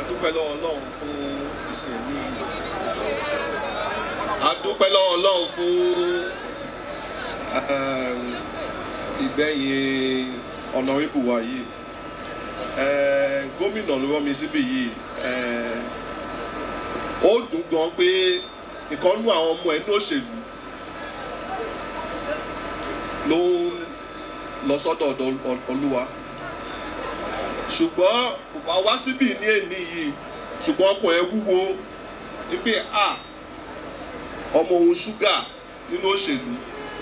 adúpẹ́ lọ́wọ́ ọlọ́run fún ìsìn ní adúpẹ́ lọ́wọ́ ọlọ́run fún um, ìgbẹ̀yìn ọ̀nàrẹ́bù wa yìí Eh, gómìnà ló rán mi síbí yìí Eh, ó dùn gan pé ìkànnú àwọn ọmọ ẹnu òṣèlú ló ń lọ sọ́dọ̀ ọ̀dọ̀ olúwa ṣùgbọ́n kò bá wá síbí ní èní yìí ṣùgbọ́n ọkàn ẹ wúwo wípé a ọmọ òun ṣúgà nínú òṣèlú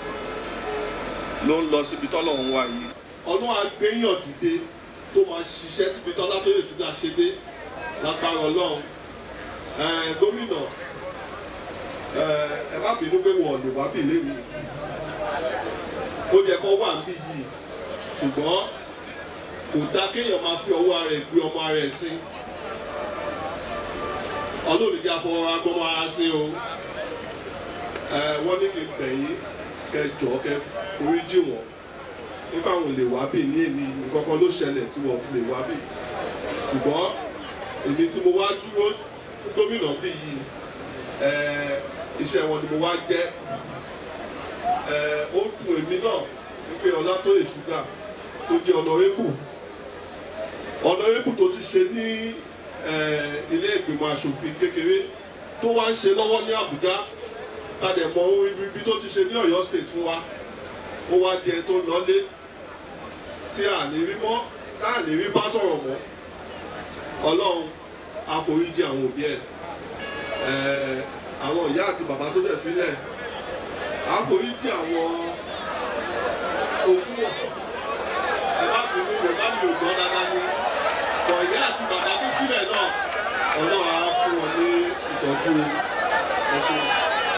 ló ń lọ síbi tọ́lọ́run wà yìí. ọlọ́run àgbéyàn dìde tó máa ṣiṣẹ́ tíbi tọ́lá tó yẹ ṣúgà ṣe dé lágbára ọlọ́run Eh, gómìnà eh, ẹ má bínú pé wọ́n lè wá bí léwu ó jẹ́ kó wà níbí yìí ṣùgbọ́n kò dá kéèyàn máa fi ọwọ́ rẹ̀ gbé ọmọ rẹ̀ sí ọlọ́run ìjà fọwọ́ agbọ́mọ ara sí o ẹ wọ́n ní kí n bẹ̀ yín kẹ jọ kẹ oríjì wọn nípa àwọn lè wá bì ní èmi nǹkan kan ló ṣẹlẹ̀ tí wọ́n fi lè wá bì ṣùgbọ́n èmi tí mo wá dúró fún gómìnà bí yìí ẹ iṣẹ́ wọn ni mo wá jẹ́ ẹ ó dùn èmi náà wípé ọlátòyè ṣúgà tó jẹ́ ọ̀nàrẹ́bù ọ̀nàrẹ́bù tó ti ṣe ní eh, ilé ìgbìmọ̀ asòfin kékeré tó wá ń ṣe lọ́wọ́ ní àbújá tàdé mọ ohun ibi tó ti ṣe ní ọ̀yọ́ state fún wa ó wá di ẹni tó ń lọlé tí a lè rí mọ́ tá a lè rí bá sọ̀rọ̀ mọ́ ọlọ́run àforíjì àwọn òbí ẹ̀ Eh, àwọn ìyá àti bàbá tó dẹ̀ fílẹ̀ àforíjì àwọn òfin ẹ bá bínú yorùbá mi ò gbọ́ dáadáa ní bọ̀ ìyá àti bàbá tó fílẹ̀ náà ọlọ́run á fún wọn ní ìtọ́jú ẹ̀ṣẹ̀.